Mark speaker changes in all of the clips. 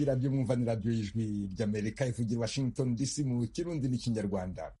Speaker 1: radiyo mwumva ni radiyo y'ijwi ry'amerika ivugira washington dc mu kirundi n'ikinyarwanda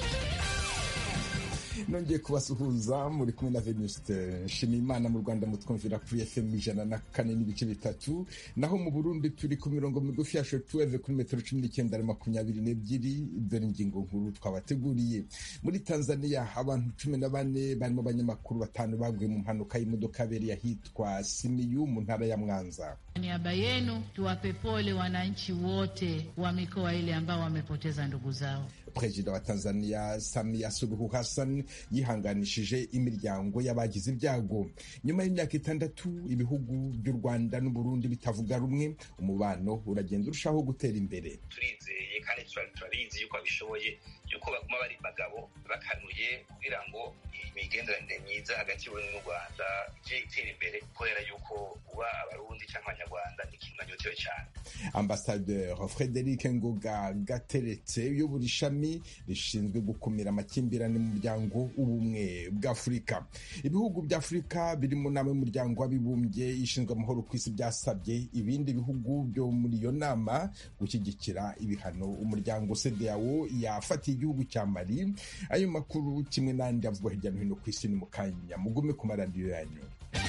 Speaker 1: nongeye kubasuhuza muri kumwe na venuste nshimiyimana mu rwanda mutwumvira kuri fm ijana na kane n'ibice bitatu naho mu burundi turi ku mirongo migufi ya shotuweve kuri metero cumi n'icyenda na makumyabiri n'ebyiri dore ingingo nkuru twabateguriye muri tanzania abantu cumi na bane barimo abanyamakuru batanu baguye mu mpanuka y'imodoka yabereye ahitwa simiyu mu ntara ya mwanza
Speaker 2: niaba yenu tuwape pole wananchi wote wa mikoa ile ambao wamepoteza ndugu zao
Speaker 1: perezida wa tanzania samia suluhu hassan yihanganishije imiryango y'abagize ibyago nyuma y'imyaka itandatu ibihugu by'u rwanda n'uburundi bitavuga rumwe umubano uragenda urushaho gutera imbere
Speaker 3: turizeye kandi turabizi yuko babishoboye yuko baguma bari bagabo bakanuye kugira ngo imigenderanire myiza hagati y'uburundi n'u rwanda ije itera imbere kubera yuko kuba abarundi cyangwa abanyarwanda ni ikintu nanyotewe cyane
Speaker 1: ambasaderi frederic ngoga gateretse uyobora ishami rishinzwe gukumira amakimbirane mu muryango w'ubumwe bw'afurika ibihugu bya afurika biri mu nama y'umuryango w'abibumbye ishinzwe amahoro ku isi byasabye ibindi bihugu byo muri iyo nama gushyigikira ibihano umuryango cdao yafatiye igihugu cya mali ayo makuru kimwe n'andi avugwa hirya no hino ku isi ni mu kanya mugume ku maradiyo yanyu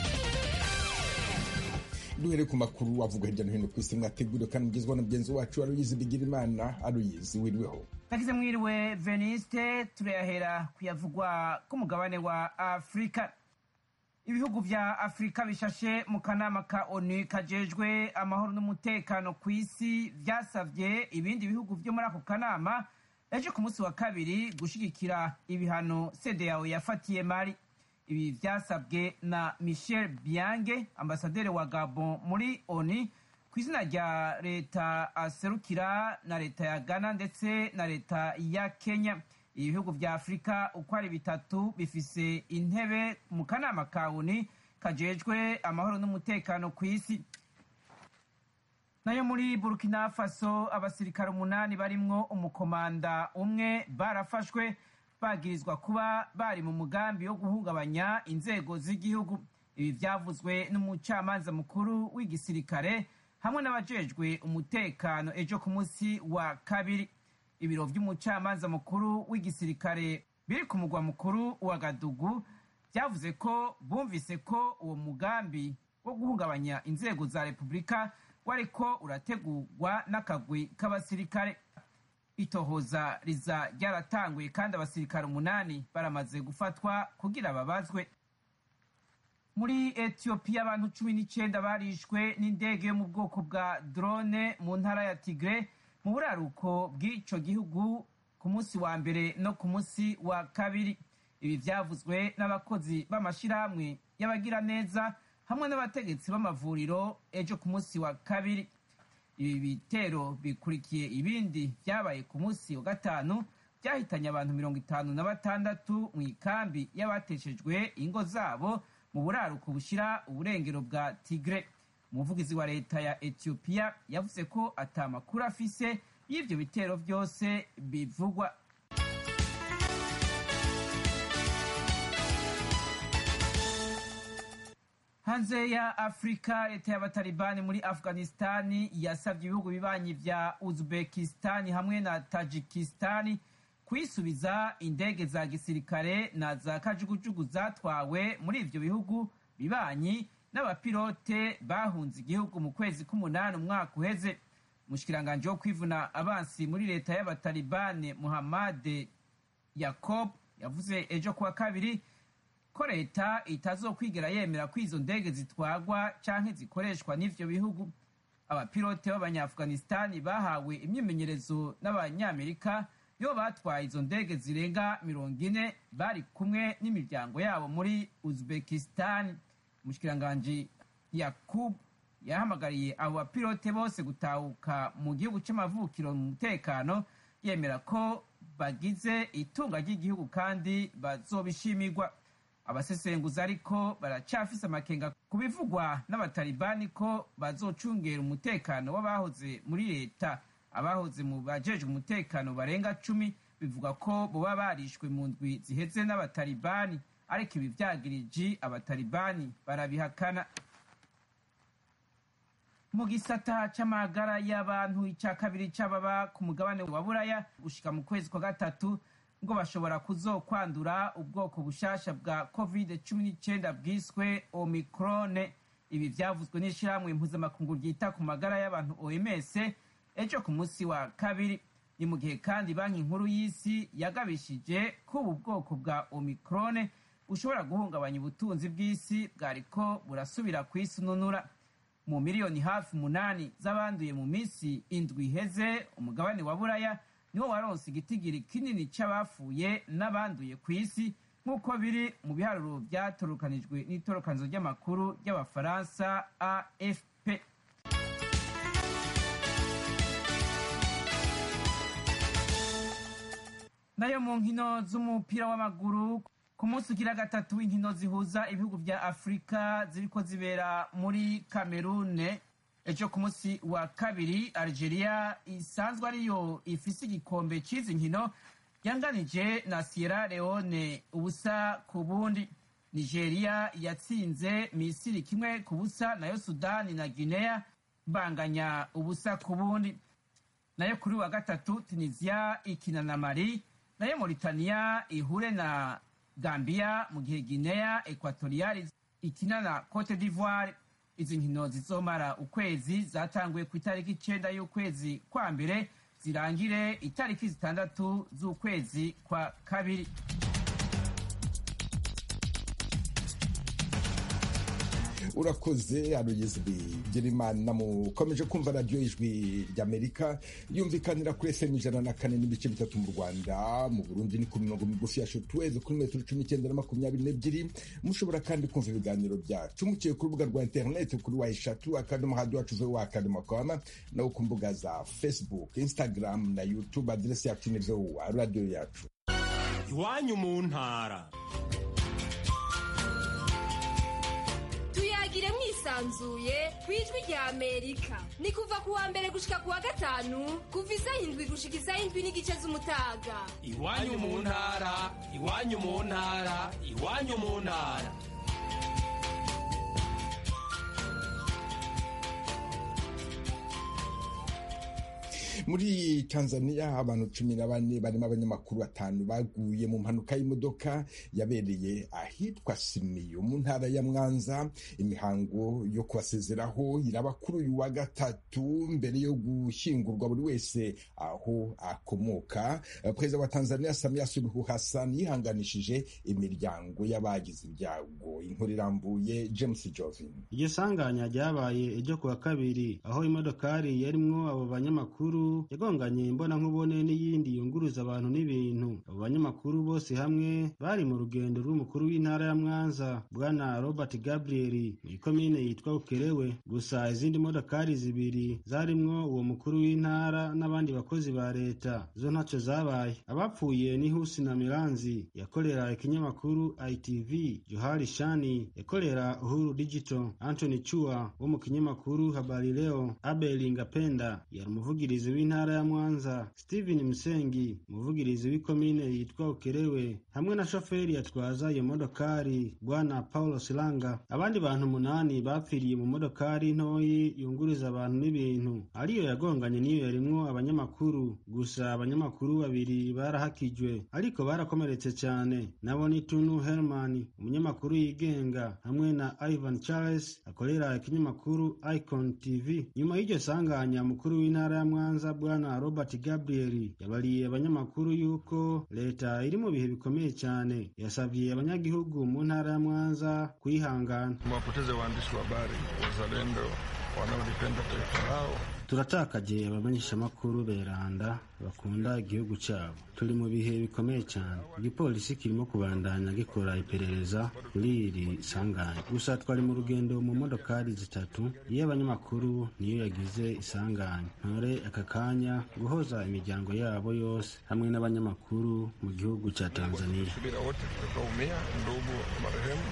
Speaker 1: duhere ku makuru avuga hirya no hino ku isi mwateguriwe kandi mugezweho na mugenzi wacu aruyizi bigira imana aruyizi wiriweho
Speaker 4: nagize mwiriwe veniste turayahera kuyavugwa k'umugabane wa afurika ibihugu vya afurika bishashe mu kanama ka onu kajejwe amahoro n'umutekano ku isi vyasavye ibindi bihugu vyo muri ako kanama ejo ku munsi wa kabiri gushigikira ibihano cdao yafatiye mari ibi vyasabwe na michel biange ambasaderi wa gabon muri oni ku izina rya leta aserukira na leta ya ghana ndetse na leta ya kenya ibihugu vya afurika uko ari bitatu bifise intebe mu kanama ka oni kajejwe amahoro n'umutekano ku isi nayo muri burkina faso abasirikare umunani barimwo umukomanda umwe barafashwe bagirizwa kuba bari mu mugambi wo guhungabanya inzego z'igihugu ibi vyavuzwe n'umucamanza mukuru w'igisirikare hamwe n'abajejwe umutekano ejo ku munsi wa kabiri ibiro vy'umucamanza mukuru w'igisirikare biri ku mugwa mukuru wa gadugu vyavuze ko bumvise ko uwo mugambi wo guhungabanya inzego za repubulika wariko urategurwa n'akagwi k'abasirikare itohoza riza ryaratanguye kandi abasirikare umunani baramaze gufatwa kugira babazwe muri etiyopiya abantu cumi n'icyenda barishwe n'indege yo mu bwoko bwa drone mu ntara ya tigre mu buraruko bw'icyo gihugu ku munsi wa mbere no ku munsi wa kabiri ibi byavuzwe n'abakozi b'amashyirahamwe y'abagiraneza hamwe n'abategetsi b'amavuriro ejo ku munsi wa kabiri ibi bitero bikurikiye ibindi byabaye ku munsi wa gatanu byahitanye abantu mirongo itanu na batandatu mu ikambi y'abateshejwe ingo zabo mu buraruko bushyira uburengero bwa tigre umuvugizi wa leta ya etiyopiya yavuze ko atamakuru afise y'ibyo bitero byose bivugwa hanze ya afurika leta y'abatalibani muri afghanistani yasabye ibihugu bibanyi vya uzbekistani hamwe na tajikistani kwisubiza indege za gisirikare na za kajugujugu zatwawe muri ivyo bihugu bibanyi n'abapilote bahunze igihugu mu kwezi k'umunani umwaka uheze umushikiranganji wo kwivuna abansi muri leta y'abatalibani muhammad yakob yavuze ejo kuwa kabiri ko leta itazokwigera yemera ko izo ndege zitwagwa canke zikoreshwa n'ivyo bihugu abapilote b'abanyaafghanistani bahawe imyimenyerezo n'abanyamerika yo batwaye izo ndege zirenga mirongo ine bari kumwe n'imiryango yabo muri uzbekistan umushikiranganji yakub yahamagariye abo bapilote bose gutahuka mu gihugu c'amavukiro mu mutekano yemera ko bagize itunga ry'igihugu kandi bazobishimirwa abasesenguzi ariko baracafise amakenga ku bivugwa n'abatalibani ko bazocungera umutekano w'abahoze muri leta abahoze mu bajejwe umutekano barenga cumi bivuga ko boba barishwe mu ndwi ziheze n'abatalibani ariko ibi vyagiriji abatalibani barabihakana mu gisata c'amagara y'abantu ica kabiri c'ababa ku mugabane wa buraya gushika mu kwezi kwa gatatu ngo bashobora kuzokwandura ubwoko bushasha bwa covid cumi n'icyenda bwiswe omikrone ibi vyavuzwe n'ishirahamwe mpuzamakungu ryita ku magara y'abantu oms ejo ku munsi wa kabiri ni mu gihe kandi banki nkuru y'isi yagabishije ko ubu bwoko bwa omikrone bushobora guhungabanya ubutunzi bw'isi bwariko burasubira kwisununura mu miliyoni hafi umunani z'abanduye mu minsi indwi iheze umugabane wa buraya niwo waronse igitigiri kinini c'abapfuye n'abanduye ku isi nk'uko biri mu biharuro byatorokanijwe n'itorokanizo ry'amakuru ry'abafaransa afp nayo mu nkino z'umupira w'amaguru ku munsi ugira gatatu w'inkino zihuza ibihugu vya afurika ziriko zibera muri kamerune ejo ku munsi wa kabiri algeria isanzwe ariyo ifise igikombe c'izi nkino yanganije na sierra leone ubusa ku bundi nigeria yatsinze misiri kimwe ku busa nayo sudani na guinea banganya ubusa ku bundi nayo kuri wa gatatu tunisia ikina na mali nayo mauritania ihure na gambia mu gihe guinea equatorial ikina na cote d'ivoire izi nkino zizomara ukwezi zatanguye ku itariki icenda y'ukwezi kwa mbere zirangire itariki zitandatu z'ukwezi kwa kabiri
Speaker 1: urakoze arugeze bigirimana mukomeje kumva radiyo ijwi ry'amerika yumvikanira kuri fm ijana na kane n'ibice bitatu mu rwanda mu burundi ni ku mirongo migufi ya shotweve kuri metero cumi n'icyenda na makumyabiri n'ebyiri mushobora kandi kumva ibiganiro byacu muciye ku rubuga rwa interineti kuri wa eshatu akadomo hadi wacu ve wa akadomo koma no ku mbuga za facebook instagram na youtube aderesi yacu ni vowa radiyo yacu
Speaker 5: iwanyu mu ntara
Speaker 6: tuyagire mwisanzuye ku ijwi rya amerika ni kuva ku wa mbere gushika ku wa gatanu kuva isaha indwi gushika isaha indwi n'igice z'umutaga
Speaker 5: iwanyu mu ntara iwanyu mu ntara iwanyu mu ntara
Speaker 1: muri tanzania abantu cumi na bane barimo abanyamakuru batanu baguye mu mpanuka y'imodoka yabereye ahitwa simiyo mu ntara ya mwanza imihango yo kubasezeraho iraba kuri uyu wa gatatu mbere yo gushyingurwa buri wese aho akomoka perezida wa tanzania samia suluhu hassan yihanganishije imiryango y'abagize ibyago inkuru irambuye james jovin
Speaker 7: iryo sanganya ryabaye ejo ku wa kabiri aho imodokari yarimwo abo banyamakuru yagonganye imbonankubone n'iyindi yunguruza abantu n'ibintu abo banyamakuru bose hamwe bari mu rugendo rw'umukuru w'intara ya mwanza bwana robert gabriel mu ikomine yitwa ukerewe gusa izindi modokari zibiri zarimwo uwo mukuru w'intara n'abandi bakozi ba leta zo ntacyo zabaye abapfuye ni husi na miranzi yakorera ikinyamakuru itv johari shani yakorera uhuru digital anthony chua wo mu kinyamakuru habari leo abel ngapenda yari umuvugirizi w'intara ya mwanza steven musengi umuvugirizi w'ikomine yitwa ukerewe hamwe na shoferi yatwaza iyo modokari bwana paulo silanga abandi bantu umunani bapfiriye mu modokari ntoyi yunguriza abantu n'ibintu ariyo yagonganye niyo yarimwo abanyamakuru gusa abanyamakuru babiri barahakijwe ariko barakomeretse cyane nabo ni tunu herman umunyamakuru yigenga hamwe na ivan charles akorera ikinyamakuru icon tv nyuma y'iryo sanganya mukuru w'intara ya mwanza bwana robert gabriel yabariye abanyamakuru yuko leta iri mu bihe bikomeye cyane yasabye abanyagihugu mu ntara ya mwanza kwihangana
Speaker 8: wapoteze waandishi wa habari wazalendo wanaolipenda taifa lao
Speaker 7: turatakaje abamenyeshamakuru beranda bakunda igihugu cyabo turi mu bihe bikomeye cyane igipolisi kirimo kubandanya gikora iperereza kuri iri sanganya gusa twari mu rugendo mu modokari zitatu iyo abanyamakuru niyo yagize isanganya ntore aka kanya guhoza imiryango yabo yose hamwe n'abanyamakuru mu gihugu cya tanzania
Speaker 8: subira wote tutakaumia ndugu marehemu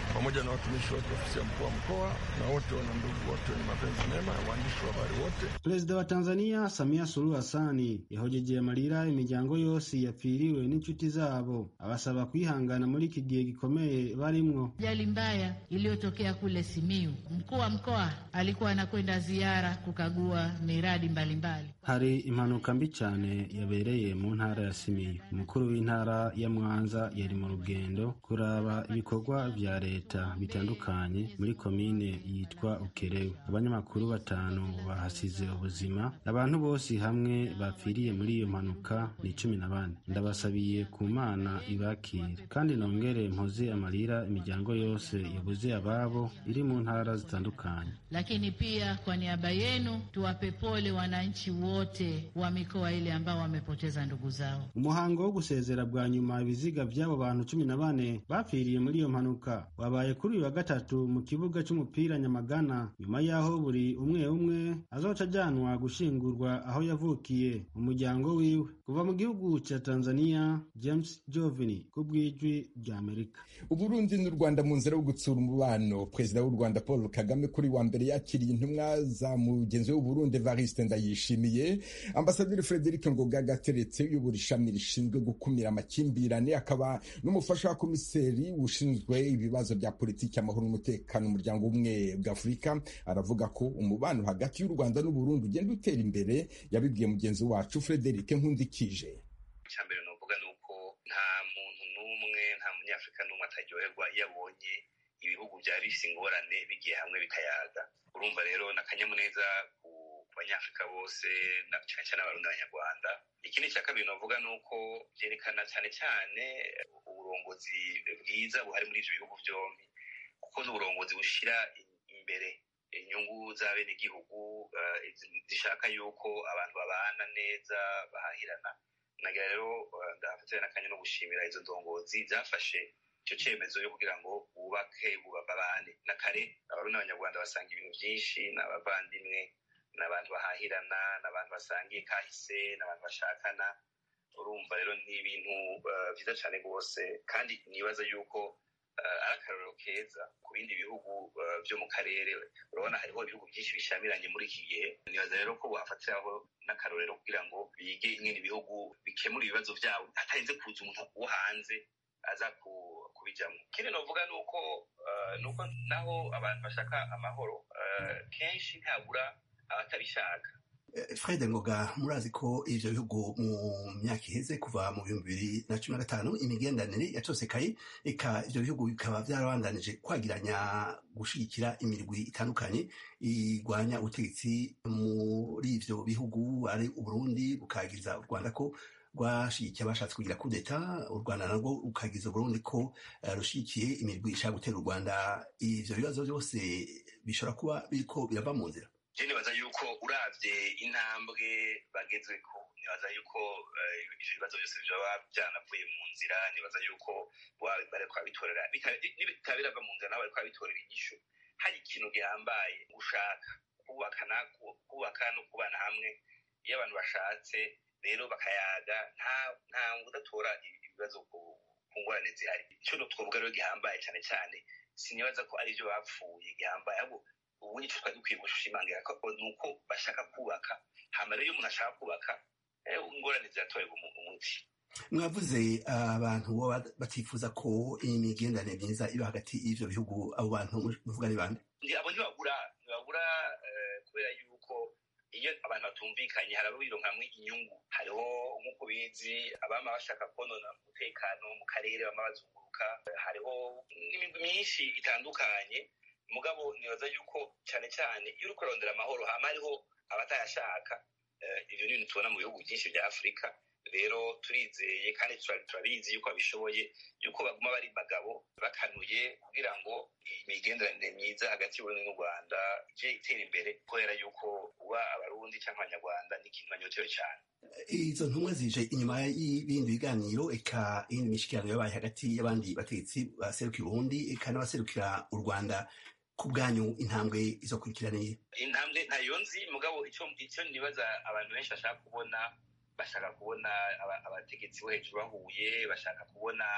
Speaker 8: pamoja na watumishi wote ofisi ya mkuu wa mkoa na wote wana ndugu wote wenye mapenzi mema ya waandishi wa habari wote.
Speaker 7: perezida wa tanzania samia suluhu hasani yahojeje amarira imiryango yose yapfiriwe n'inshuti zabo abasaba kwihangana muri iki gihe gikomeye barimwo
Speaker 2: Ajali mbaya iliyotokea kule Simiyu, mkuu wa mkoa alikuwa anakwenda ziara kukagua miradi mbalimbali.
Speaker 7: hari impanuka mbi cyane yabereye mu ntara ya simiyu umukuru w'intara ya mwanza yari mu rugendo kuraba ibikorwa vya leta bitandukanye muri komine yitwa ukerewe abanyamakuru batanu bahasize ubuzima abantu bose hamwe bapfiriye muri iyo mpanuka ni cumi na bane ndabasabiye ku mana ibakire kandi nongere mpoze amarira imiryango yose yabuze ababo iri mu ntara zitandukanye
Speaker 2: Lakini pia kwa niaba yenu tuwape pole wananchi wote wa mikoa ile ambao wamepoteza ndugu zao.
Speaker 7: umuhango wo gusezera bwa nyuma ibiziga by'abo bantu cumi na bane bapfiriye muri iyo mpanuka wabaye kuri uyu wa gatatu mu kibuga cy'umupira nyamagana nyuma y'aho buri umwe umwe azoca ajyanwa gushingurwa aho yavukiye mu muryango wiwe kuva mu gihugu cya tanzania james jovini ku bw'ijwi ry'amerika
Speaker 1: uburundi n'u rwanda mu nzira yo gutsura umubano perezida w'u rwanda paul kagame kuri wa mbere yakiriye intumwa za mugenzi w'uburundi evariste ndayishimiye ambasaderi frederic ngoga gateretse uyobora ishami rishinzwe gukumira amakimbirane akaba n'umufasha wa komiseri ushinzwe ibibazo bya politiki amahoro n'umutekano umuryango umwe bwa afurika aravuga ko umubano hagati y'u rwanda n'uburundi ugenda utera imbere yabibwiye mugenzi wacu frederic nkundikije
Speaker 3: icya mbere nuvuga ni uko nta muntu n'umwe nta munyafurika n'umwe ataryoherwa iyo abonye ibihugu byari bifite ingorane bigiye hamwe bikayaga urumva rero ni akanyamuneza ku ku banyafurika bose na cyane cyane abarundi n'abanyarwanda ikindi cya kabiri navuga ni uko byerekana cyane cyane uburongozi bwiza buhari muri ibyo bihugu byombi kuko ni uburongozi bushyira imbere inyungu z'abenegihugu eh, zishaka yuko abantu babana neza bahahirana nagira rero eh, ndafatira n'akanya no gushimira izo ndongozi zafashe icyo cyemezo yo kugira ngo bubake babane na kare abarundi n'abanyarwanda basanga ibintu byinshi ni abavandimwe ni abantu bahahirana ni abantu basangiye kahise ni abantu bashakana urumva rero ni ibintu eh, byiza cyane rwose kandi nibaza yuko eh, ari akarorero keza ku bindi bihugu eh, byo mu karere urabona hariho ibihugu byinshi bishamiranye muri iki gihe nibaza rero ko bafatiraho n'akarorero kugira ngo bige ingene ibihugu bikemura ibibazo byabo hatarinze kuza umuntu wo hanze aza ku- kubijyamo ikindi novuga ni uko eh, ni uko naho abantu bashaka amahoro eh, kenshi ntabura abatabishaka
Speaker 9: fred ngoga murazi ko ivyo bihugu mu myaka iheze kuva mu bihumbi bibiri na cumi na gatanu imigenderanire yatosekaye eka ivyo bihugu bikaba vyarabandanije kwagiranya gushigikira imirwi itandukanye igwanya ubutegetsi muri ivyo bihugu ari uburundi bukagiriza u rwanda ko rwashigikiye abashatse kugira kudeta u rwanda narwo rukagiriza uburundi ko eh, rushigikiye imirwi ishaka gutera u rwanda ivyo bibazo byose bishobora kuba biriko birava mu nzira
Speaker 3: je nibaza yuko uravye intambwe bagezweko nibaza yuko eh, ivyo bibazo byose vyoba vyanavuye mu nzira nibaza yuko wa- bariko babitorera bita- nibitaba birava mu nzira nabo bariko babitorera inyishu hari ikintu gihambaye gushaka kubaka na kubaka no kubana hamwe iyo abantu bashatse rero bakayaga nta nta udatora ibibazo ku ku ngorane zihari ico twovuga rero gihambaye cane cane sinibaza ko ari vyo bapfuye gihambaye ahubwo ubu icyo twari dukwiye gushimangira ko ni uko bashaka kubaka hama rero iyo umuntu ashaka kubaka eh, ingorane ziratorerwa umu- umuti
Speaker 9: mwavuze abantu baba batifuza ko imigenderanire myiza iba hagati y'ivyo bihugu abo bantu muvuga ni bande
Speaker 3: Ndi- abo ntibabura ntibabura eh, kubera yuko iyo abantu batumvikanye hari abo bironkamwe inyungu hariho nk'uko bizi abama bashaka konona umutekano mu karere bama bazunguruka hariho n'imigwi myinshi itandukanye mugabo nibaza yuko cyane cyane iyo uri kurondera amahoro hama hariho abatayashaka eh, ivyo ni ibintu tubona mu bihugu byinshi bya afurika rero turizeye kandi tura- turabizi yuko babishoboye yuko baguma bari bagabo bakanuye kugira ngo imigenderanire myiza hagati y'uburundi n'u rwanda ije itera imbere kubera yuko uba abarundi cyangwa abanyarwanda ni ikintu banyotewe cyane
Speaker 9: izo ntumwa zije inyuma y'ibindi biganiro eka iyindi mishikirano yabaye hagati y'abandi bategetsi baserukira uburundi eka n'abaserukira u rwanda ku bwanyu intambwe izokurikiraniye
Speaker 3: intambwe ntayo nzi mugabo icyo icyo nibaza abantu benshi bashaka kubona bashaka kubona aba- abategetsi bo hejuru bahuye bashaka kubona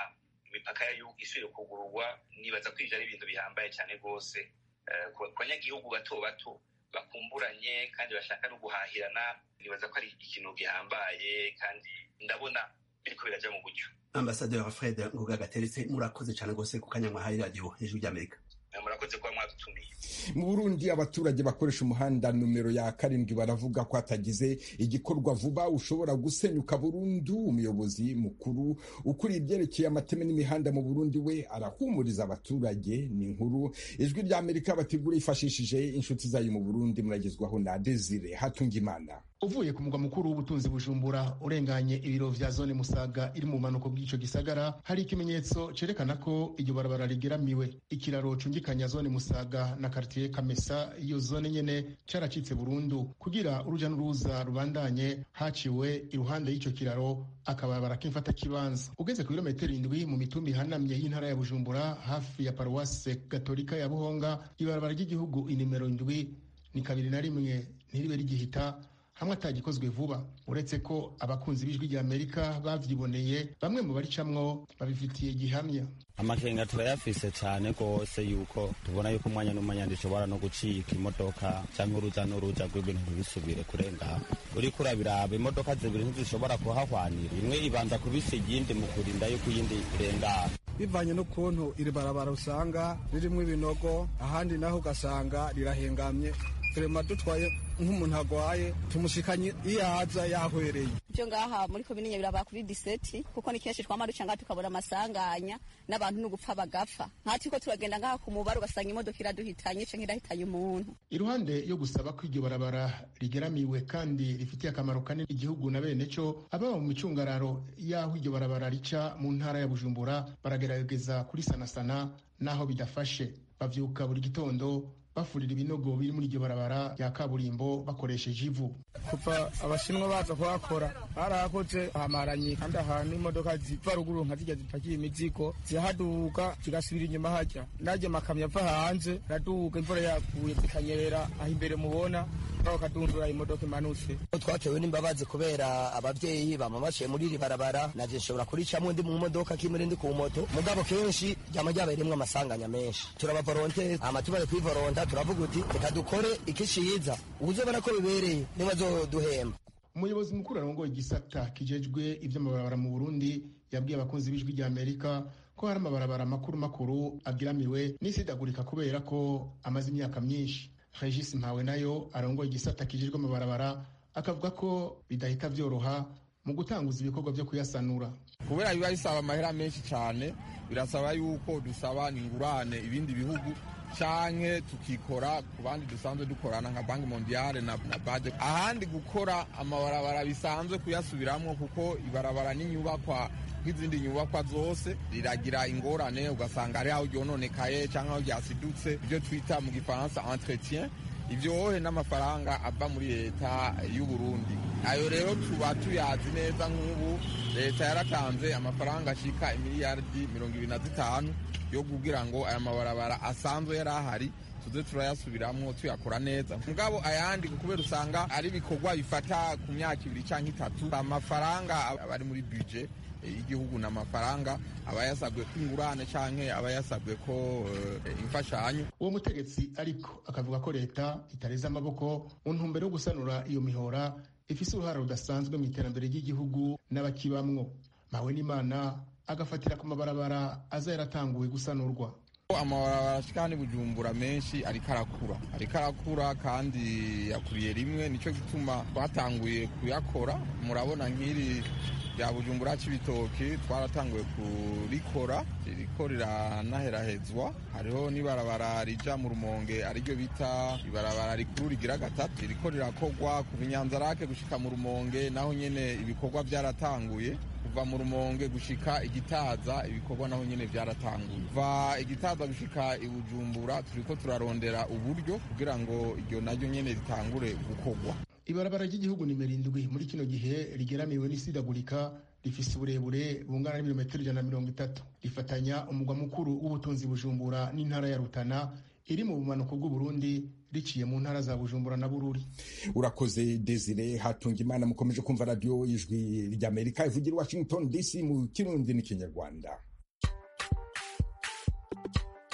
Speaker 3: imipaka y'igihugu isubire kugururwa nibaza ko ivyo ari ibintu bihambaye cyane rwose ku banyagihugu bato bato bakumburanye kandi bashaka no guhahirana nibaza ko ari ikintu gihambaye kandi ndabona biriko biraja mu buryo
Speaker 9: ambasaderi fred ngoga gateretse murakoze cyane rwose ku kanya mwahaye radiyo hejuru ry'amerika
Speaker 3: murakoze kuba mwadutumiye
Speaker 1: mu burundi abaturage bakoresha umuhanda numero ya karindwi baravuga ko hatagize igikorwa vuba ushobora gusenyuka burundu umuyobozi mukuru ukuriye ibyerekeye amateme n'imihanda mu burundi we arahumuriza abaturage ni inkuru ijwi rya amerika bategura yifashishije inshuti zayo mu burundi muragezwaho na desire hatungimana
Speaker 10: uvuye ku mugwa mukuru w'ubutunzi bujumbura urenganye ibiro vya zone musaga iri mu bumanuko bw'ico gisagara hari ikimenyetso cerekana ko iryo barabara rigeramiwe ikiraro cungikanya zone musaga na kartier kamesa iyo zone nyene caracitse burundu kugira uruja n'uruza rubandanye haciwe iruhande y'ico kiraro akabarabara k'imfata kibanza ugeze ku birometero indwi mu mitumba ihanamye y'intara ya bujumbura hafi ya paruwase gatolika ya buhonga ibarabara ry'igihugu inimero indwi ni kabiri na rimwe ntiribe rigihita hamwe atagikozwe vuba uretse ko abakunzi b'ijwi rya amerika bavyiboneye bamwe mu baricamwo babifitiye gihamya
Speaker 11: amakenga turayafise cyane rwose yuko tubona yuko umwanya n'umwanya ndishobora no gucika imodoka cyangwa uruza n'uruza rw'ibintu ntibisubire kurenga uriko urabiraba imodoka zibiri ntizishobora kuhahwanira imwe ibanza kubisa iyindi mu kurinda yuko iyindi irengana
Speaker 12: bivanye n'ukuntu iri barabara usanga ririmo ibinogo ahandi naho ugasanga rirahengamye turema dutwaye nk'umuntu agwaye tumushikanye iyo aza yahwereye
Speaker 13: byo ngaha muri komine nyabiraba kuri diseti kuko ni kenshi twama duca ngaha tukabura amasanganya n'abantu n'ugupfa bagapfa nkatiko turagenda ngaha ku mubare ugasanga imodoka iraduhitanye canke irahitanye umuntu
Speaker 10: iruhande yo gusaba ko iryo barabara rigeramiwe kandi rifitiye akamaro kanini igihugu na bene co ababa mu micungararo y'aho iryo barabara rica mu ntara ya bujumbura baragerageza kurisanasana n'aho bidafashe bavyuka buri gitondo bafurira ibinogo biri muri iryo barabara rya kaburimbo bakoresheje ivu
Speaker 12: kuva abashinwa baza kuhakora barahakoze hamaranye kandi ahantu imodoka ziva ruguru nka zijya zipakiye imizigo zirahaduka zigasubira inyuma hajya naryo makamyo ava hanze raduka imvura yaguye zikanyerera aho imbere mubona bakadundura imodoka imanutse
Speaker 14: twatewe n'imbabazi kubera abavyeyi bama baciye muri iri barabara naje nshobora kuricamwo ndi mu modoka kimwe ndi ku moto mugabo kenshi ryama ryabereyemwo amasanganya menshi turabavoronte ama tubaye kwivoronta turavuga uti reka dukore ikiciza uzobona ko bibereye nibazoduhemba
Speaker 10: umuyobozi mukuru arongoye igisata kijejwe ivy'amabarabara mu burundi yabwiye abakunzi b'ijwi rya amerika ko hari amabarabara makuru makuru agiramiwe n'isidagurika kubera ko amaze imyaka myinshi regis mpawe nayo arongoye igisata kijejwe amabarabara akavuga ko bidahita vyoroha mu gutanguza ibikorwa vyo kuyasanura
Speaker 15: kubera biba bisaba amahera menshi cyane birasaba yuko dusaba ingurane ibindi bihugu canke tukikora ku bandi dusanzwe dukorana nka banki mondiale na, na baje ahandi gukora amabarabara bisanzwe kuyasubiramwo kuko ibarabara n'inyubakwa nk'izindi nyubakwa zose riragira ingorane ugasanga ari aho ryononekaye cyangwa aho ryasidutse ibyo twita mu gifaransa entretien ivyohe n'amafaranga ava muri leta y'u Burundi ayo rero tuba tuyazi neza nk'ubu leta yaratanze amafaranga ashika imiliyardi mirongo ibiri na zitanu yo kugira ngo aya mabarabara asanzwe yari ahari tuze turayasubiramwo tuyakora neza mugabo ayandi kubera usanga ari ibikorwa bifata ku myaka ibiri cyangwa itatu amafaranga aba ari muri budget y'igihugu ni amafaranga aba yasabwe ko ingurane canke aba yasabwe ko uh, imfashanyo
Speaker 10: uwo mutegetsi ariko akavuga ko leta itareze amaboko mu ntumbero yo gusanura iyo mihora ifise uruhara rudasanzwe mu iterambere ry'igihugu n'abakibamwo mawe n'imana agafatira ku mabarabara aza yaratanguwe gusanurwa
Speaker 15: amabarabara ashika hano bujumbura menshi ariko arakura ariko arakura kandi yakuriye rimwe nico gituma twatanguye kuyakora murabona nk'iri rya bujumbura c'ibitoki twaratanguye kurikora ririko riranaherahezwa hariho n'ibarabara rija mu rumonge ariryo bita ibarabara rikuru rigira gatatu ririko rirakorwa kuva inyanzarake gushika mu rumonge naho nyene ibikorwa vyaratanguye kuva mu rumonge gushika igitaza ibikorwa naho nyene vyaratanguye kuva igitaza gushika ibujumbura turiko turarondera uburyo kugira ngo iryo naryo nyene ritangure gukorwa
Speaker 10: ibarabara ry'igihugu nimero indwi muri kino gihe rigeramiwe n'isidagurika rifise uburebure bungana n'ibirometero ijana na mirongo itatu rifatanya umugwa mukuru w'ubutunzi bujumbura n'intara ya rutana iri mu bumanuko bw'uburundi riciye mu ntara za bujumbura na bururi
Speaker 1: urakoze desire hatunga imana mukomeje kumva radiyo ijwi ry'amerika ivugira washington dc mu kirundi n'ikinyarwanda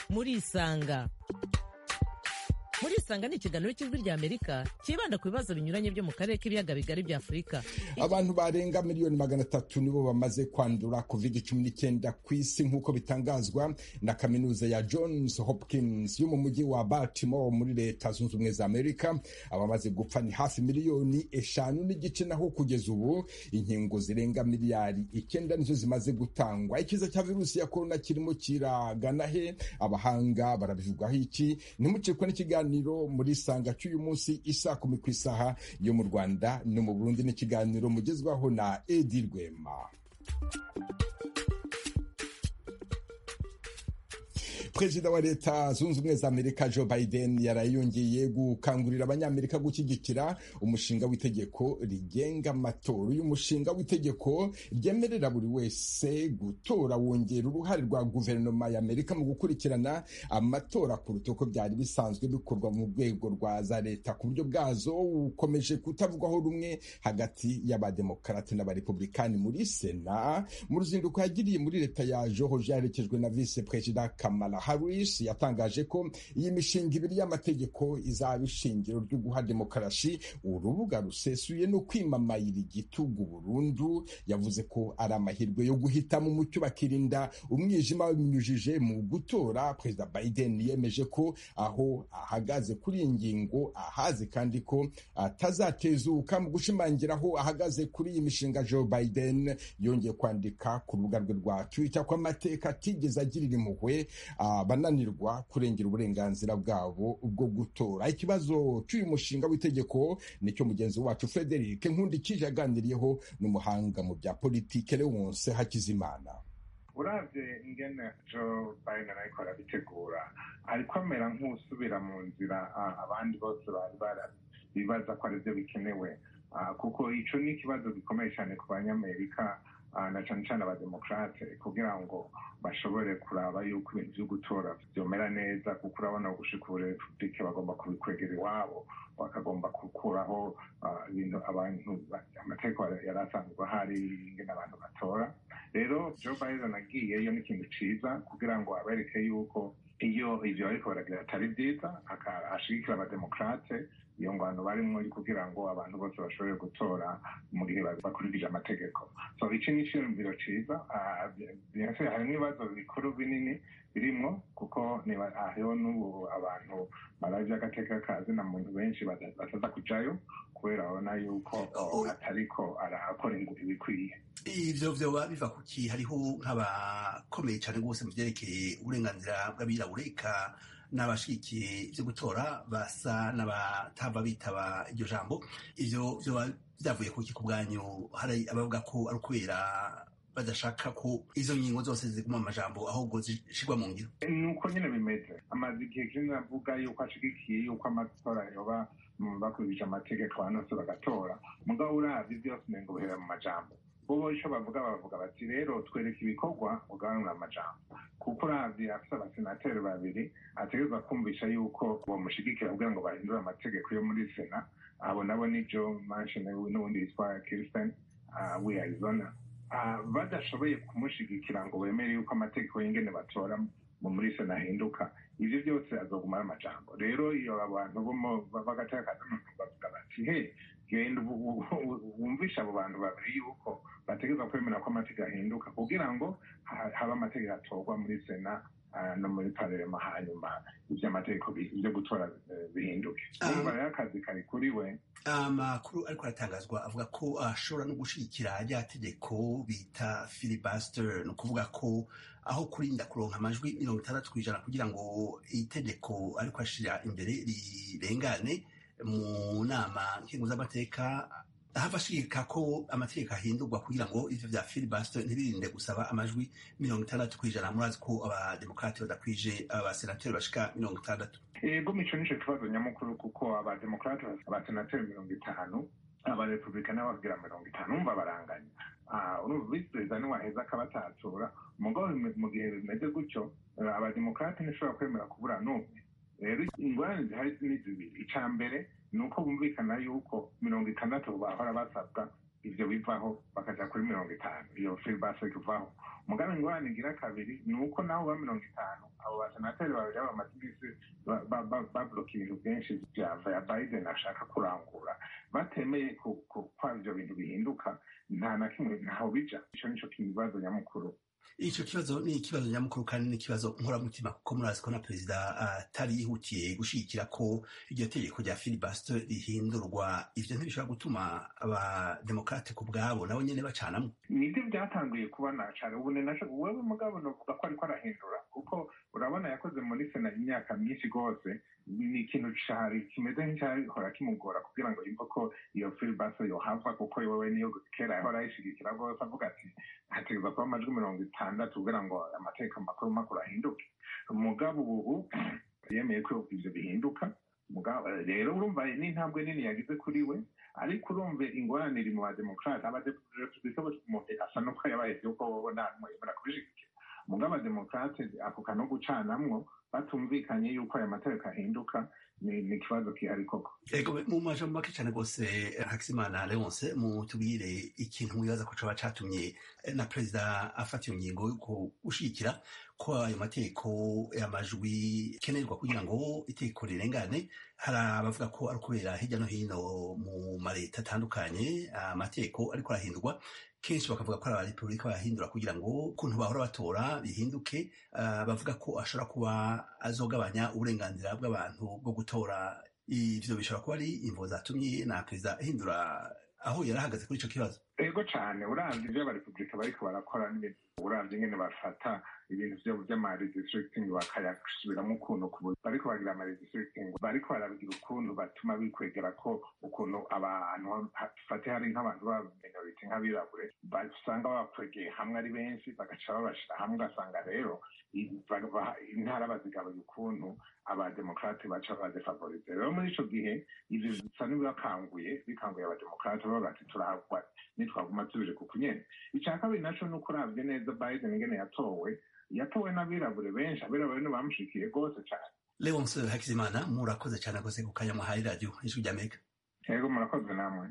Speaker 16: murisanga murisanga ni ikiganiro cy'ijwi ry'amerika cyibanda ku bibazo binyuranye byo mu karere k'ibiyaga bigari bya afurika
Speaker 1: abantu barenga miliyoni magana atatu nibo bamaze kwandura covid cumi n'icyenda ku isi nk'uko bitangazwa na kaminuza ya johns hopkins yo mu mujyi wa baltimore muri leta zunze ubumwe za amerika abamaze gupfa ni hafi miliyoni eshanu n'igice naho kugeza ubu inkingo zirenga miliyari icyenda nizo zimaze gutangwa ikiza cya virusi ya korona kirimo kiragana he abahanga barabivugaho iki ntimucikwe n'ikiganiro muri sanga cy'uyu munsi isa kumi ku isaha yo mu rwanda no mu burundi n'ikiganiro mugezwaho na edi rwema perezida wa leta zunze ubumwe za amerika joe biden yarayongeye gukangurira abanyamerika gushyigikira umushinga w'itegeko rigenga amatora uyu mushinga w'itegeko ryemerera buri wese gutora wongera uruhare rwa guverinoma ya amerika mu gukurikirana amatora kuruta uko byari bisanzwe bikorwa mu rwego rwa za leta ku buryo bwazo bukomeje kutavugwaho rumwe hagati y'abademokarate n'abarepublikani muri sena mu ruzinduko yagiriye muri leta ya georgia yaherekejwe na vice perezida kamala Harris yatangaje ko iyi mishinga ibiri y'amategeko izaba ishingiro ryo guha demokarasi urubuga rusesuye no kwimamayira igitugu burundu yavuze ko ari amahirwe yo guhitamo umucyo bakirinda umwijima babinyujije mu gutora perezida Biden yemeje ko aho ahagaze kuri iyi ngingo ahazi kandi ko atazatezuka mu gushimangira aho ahagaze kuri iyi mishinga Joe Biden yongeye kwandika ku rubuga rwe rwa Twitter ko amateka atigeze agirira impuhwe abananirwa kurengera uburenganzira bwabo bwo gutora ikibazo cy'uyu mushinga w'itegeko nicyo mugenzi wacu frederic nkundikije yaganiriyeho n'umuhanga mu bya politike leonce hakizimana
Speaker 17: uravye ingene joe biden ariko arabitegura ariko amera nk'usubira mu nzira abandi bose bari barabibaza ko arivyo bikenewe kuko ico ni ikibazo gikomeye cyane ku banyamerika na cyane cyane abademokarate kugira ngo bashobore kuraba yuko ibintu byo gutora byomera neza kuko urabona gushika ubu repubulike bagomba kubikwegera iwabo bakagomba gukuraho ibintu abantu amategeko yari asanzwe ahari ingene abantu batora rero joe biden agiyeyo ni ikintu ciza kugira ngo abereke yuko iyo ivyo bariko baragira atari vyiza ashigikira abademokarate iyo ngwano barimo kugira ngo abantu bose bashobore gutora mu gihe bakurikije amategeko so iki ni iciyumviro ciza harimo ibibazo bikuru binini birimwo kuko hariho n'ubu abantu baravye agateka kazi na muntu benshi bataza kujayo kubera babona yuko atariko arakora ibikwiye
Speaker 9: ivyo vyoba biva kuki hariho nk'abakomeye cane rwose mu vyerekeye uburenganzira bw'abirabure eka n'abashigikiye ivyo gutora basa n'abatava bitaba iryo jambo ivyo vyoba vyavuye kuki ku bwanyu hari abavuga ko ari ukubera badashaka ko izo ngingo zose ziguma amajambo ahubwo zishirwa mu ngiro
Speaker 17: nuko nyine bimeze amaze igihe kinini avuga yuko ashigikiye yuko amatora yoba bakurikije amategeko abanose bagatora mugabo uravye vyose umengo bihera mu majambo bobo ico bavuga bavuga bati rero twereka ibikorwa ugabanura amajambo kuko uravye afise abasenateri babiri ategerezwa kumvisha yuko bomushigikira kugira ngo bahindure amategeko yo muri sena abo nabo ni joe manchin n'uwundi yitwa kirsten w'i arizona badashoboye kumushigikira ngo bemere yuko amategeko y'ingene batora mu muri sena ahinduka ivyo byose azoguma ari amajambo rero iyo abantu b'agateka bavuga bati he genda wumvisha abo bantu babiri yuko bategereza kwemera ko amategeko ahinduka kugira ngo habe amategeko atorwa muri sena no muri parema hanyuma ivy'amategeko byo gutora bihinduke urumva rero akazi kari kuri we
Speaker 9: amakuru ariko aratangazwa avuga ko ashobora no gushigikira rya tegeko bita filibuster ni ukuvuga ko aho kurinda kuronka amajwi mirongo itandatu ku ijana kugira ngo itegeko ariko ashira imbere rirengane mu nama nkingo z'amateka hava ashigika ko amategeko ahindurwa kugira ngo ivyo vya filibuster ntibirinde gusaba amajwi mirongo itandatu kw'ijana murazi ko abademokrati badakwije abasenateri bashika mirongo itandatu
Speaker 17: ego mico nico kibazo nyamukuru kuko abademokrati abasenateri mirongo itanu abarepublikani bagira mirongo itanu umva baranganya urumva visi perezida niwaheza akabatatura mugabo mu gihe bimeze gutyo abademokrati ntishobora kwemera kubura n'umwe rero ingorane zihari ni zibiri ica mbere ni uko bumvikana yuko mirongo itandatu bahora basabwa ivyo bivaho bakaja kuri mirongo itanu iyo filibase kuvaho mugabe ingorane igira kabiri ni uko naho ba mirongo itanu abo basenateri babiri bamaze iminsi babloka ibintu byinshi vya vya biden ashaka kurangura batemeye ko ivyo bintu bihinduka nta na kimwe ntaho bija ico nico kibazo nyamukuru
Speaker 9: ico kibazo ni ikibazo nyamukuru kandi ni ikibazo nkoramutima kuko murazi ko na perezida atari uh, yihutiye gushigikira ko iryo tegeko rya filibuster rihindurwa ivyo ntibishobora gutuma abademokrate ku bwabo nabo nyene bacanamwo
Speaker 17: nibyo byatanguye kubona cane ubu naco wewe mugabo novuga ko ariko arahindura kuko urabona yakoze muri sena imyaka myinshi rwose ni ikintu cari kimeze nk'icyahora kimugora kugira ngo yumve ko iyo filibuster yohava kuko wewe niyo kera yahora ayishigikira rwose avuga ati hategerezwa kuba amajwi mirongo itandatu kugira ngo amateka makuru makuru ahinduke umugabo ubu yemeye ko ivyo bihinduka rero urumva n'intambwe nini yagize kuri we ariko urumva ingorane iri mu bademokrate abarepublika umuntu asa n'uko yabaye vyuko wowe nta n'umwe yemera kubishigikira mugabo abademokrate ako kano gucanamwo batumvikanye yuko aya mategeko ahinduka ni ikibazo kihari koko
Speaker 9: ego mu majambo make cyane rwose hakizimana leonce mutubwire ikintu mwibaza ko coba catumye na perezida afata iyo ngingo yo gushigikira ko ayo mategeko amajwi kenerwa kugira ngo itegeko rirengane hari abavuga ko ari ukubera hirya no hino mu maleta atandukanye amategeko ariko arahindurwa kenshi bakavuga ko ari abarepubulika bayahindura kugira ngo ukuntu bahora batora bihinduke bavuga ko ashobora kuba azogabanya uburenganzira bw'abantu bwo gutora ivyo bishobora kuba ari imvo zatumye na perezida ahindura aho yari ahagaze kuri ico kibazo
Speaker 17: ego cane uravye ivyo abarepubulika bariko barakora n'ibintu uravye ingene bafata ibintu vyo vy'amaredistricting bakayasubiramwo ukuntu bariko bagira amaredistricting bariko barabigira ukuntu batuma bikwegera ko ukuntu abantu fate hari nk'abantu b'abaminority nk'abirabure basanga babakwegeye hamwe ari benshi bagaca babashira hamwe ugasanga rero intara bazigabuye ukuntu abademokrate baca badefavorize rero muri ico gihe ivyo bisa n'ibibakanguye bikanguye abademokrate bavuga ati turahagwa nitwaguma tubije ku kunyene ica kabiri naco nuko uravye neza biden ingene yatowe yatowe n'abirabure benshi abirabure nibamushikiye rwose cane
Speaker 9: leonce hakizimana murakoze cane rwose ku kanya muhaye radiyo ijwi ry'amerika
Speaker 17: yego murakoze namwe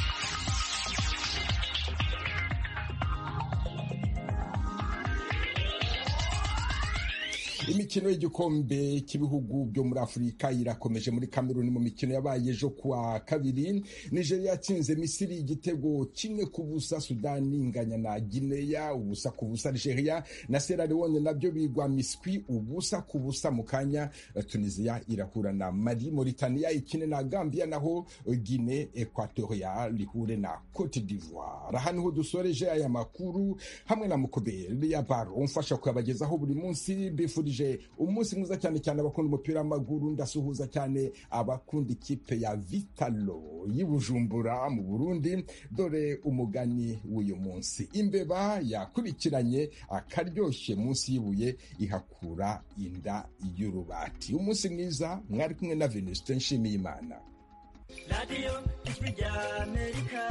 Speaker 1: imikino y'igikombe cy'ibihugu byo muri afurika irakomeje muri kameruni mu mikino yabaye ejo kuwa kabiri nigeria yatsinze misiri igitego kimwe ku busa sudani inganya na gineya ubusa ku busa nigeria na sierra leone nabyo bigwa miswi ubusa ku busa mu kanya tunisia irahura na mali mauritania ikine na gambia naho guine equatorial rihure na cote d'ivoire aha niho dusoreje aya makuru hamwe na mukoberi ya baro umfasha kuyabagezaho buri munsi bifurije umunsi mwiza cyane cyane abakunda umupira w'amaguru ndasuhuza cyane abakunda ikipe ya vitalo y'Ibujumbura mu Burundi dore umugani w'uyu munsi imbeba yakurikiranye akaryoshye munsi y'ibuye ihakura inda y'urubati umunsi mwiza mwari kumwe na Venuste Nshimiyimana
Speaker 18: radiyo ijwi rya amerika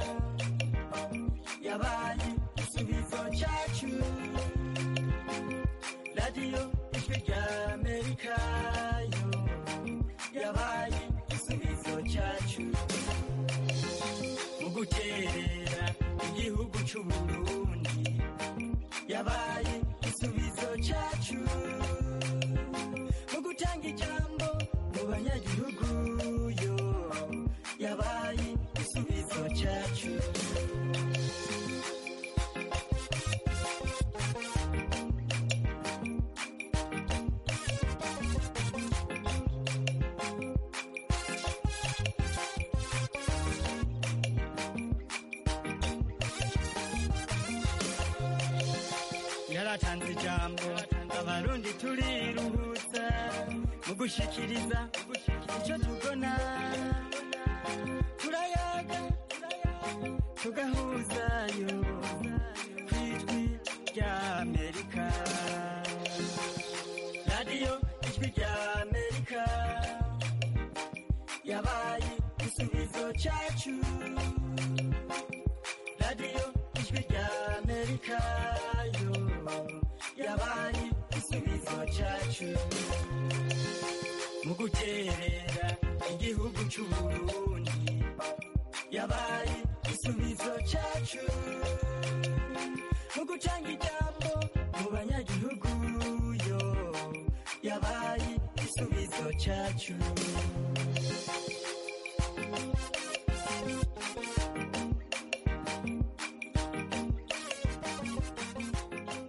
Speaker 18: yabaye igisubizo cyacu radiyo ijwi rya amerika yo yabaye igisubizo cyacu mu guterera igihugu cy'uburundi yabaye igisubizo cyacu mu gutanga ijambo mu banyagihugu yo yabaye igisubizo cyacu yaratanze ijambo abarundi turiruhutsa mu gushikiriza icyo tubona turayaga tugahuzayo ku ijwi rya amerika radiyo ijwi rya amerika yabaye igisubizo cyacu radiyo ijwi rya amerika yo yabaye igisubizo cyacu mu guterera igihugu cy'uburundi yabaye igisubizo cyacu mu gutanga ijambo mu banyagihugu yo yabaye igisubizo cyacu